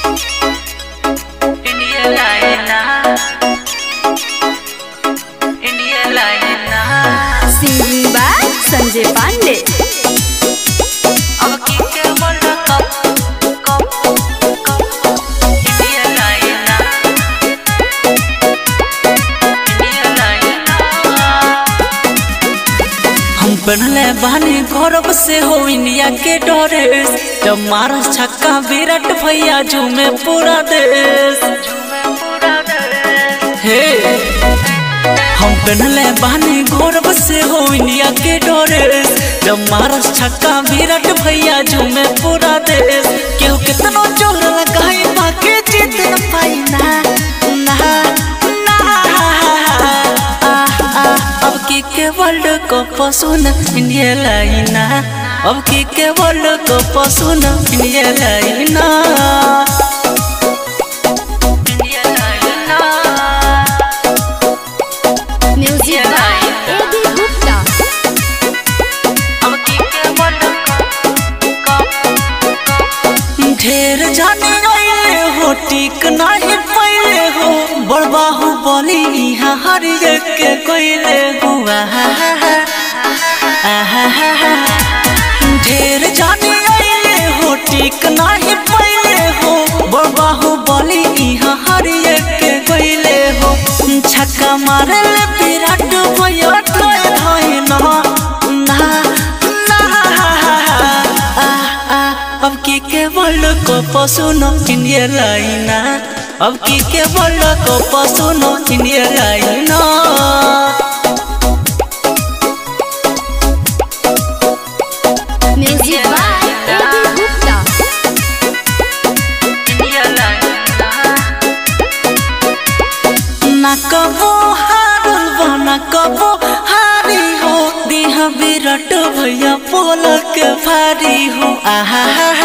India लाइना India लाइना singing by Sanjay Pandey अब की के world cup cup cup India लाइना इंडिया लाइना हम पढ़ले बानी गौरव से हो इंडिया के ड्रेस जब मार छक्का विराट भैया झूमे पूरा देश हे हम पहनले बानी गौरव से हो इंडिया के ड्रेस जब मार छक्का विराट भैया झूमे पूरा देश केहू कितनो जोर लगाई बाकी जीत न पाई ना ना ना आ, आ, अब की के वर्ल्ड कप सुन इंडिया लाइना अब की के वर्ल्ड कप सुन इंडिया लाइना इंडिया लाइना music by A B Gupta अब की के वर्ल्ड कप ढेर जाने गए हो टिक नहीं पहले हो बड़बाहू बोली यहाँ हर एक के कोइले हुआ ढेर जाने गए हो टिक नहीं पहले हो बड़बाहू बोली यहाँ हर एक के कोइले हो छक्का मारे ले विराट भैया ठाए ठाए ना ना ना आ, आ, अब की के वर्ल्ड कप सुनो इंडिया लाइना अब की के वर्ल्ड कप सुनो इंडिया लाइना music by A B Gupta India लाइना ना कबो हारल बा ना कबो हारी हो दिहा विराट भैया पोल के भारी हो आहा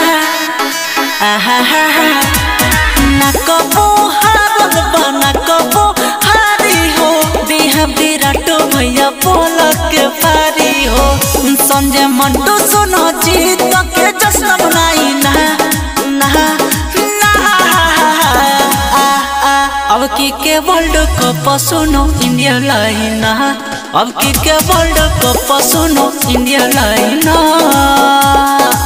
आहा ना कबो हारल बा ना कबो हारी हो दिहा विराट भैया पोल के भारी हो संजय मंटू सुनो जीत के जश्न मनाई ना ना ना आ, आ, अब की के वर्ल्ड कप सुनो इंडिया लाइना अब की के वर्ल्ड कप सुनो इंडिया लाइना